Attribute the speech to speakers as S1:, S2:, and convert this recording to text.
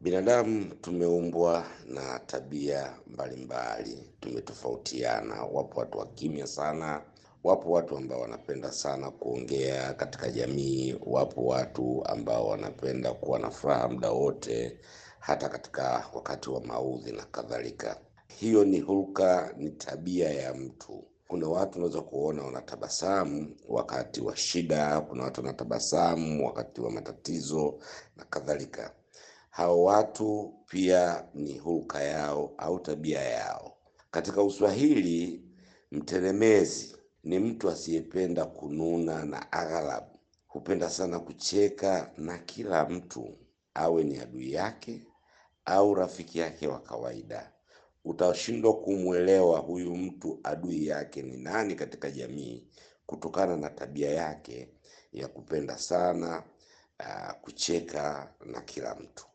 S1: Binadamu tumeumbwa na tabia mbalimbali, tumetofautiana. Wapo watu wa kimya sana, wapo watu ambao wanapenda sana kuongea katika jamii, wapo watu ambao wanapenda kuwa na furaha muda wote, hata katika wakati wa maudhi na kadhalika. Hiyo ni hulka, ni tabia ya mtu. Kuna watu unaweza kuona wanatabasamu wakati wa shida, kuna watu wanatabasamu wakati wa matatizo na kadhalika. Hao watu pia ni hulka yao au tabia yao. Katika Uswahili, mtelemezi ni mtu asiyependa kununa na aghalabu hupenda sana kucheka na kila mtu, awe ni adui yake au rafiki yake wa kawaida. Utashindwa kumwelewa huyu mtu adui yake ni nani katika jamii kutokana na tabia yake ya kupenda sana ah, kucheka na kila mtu.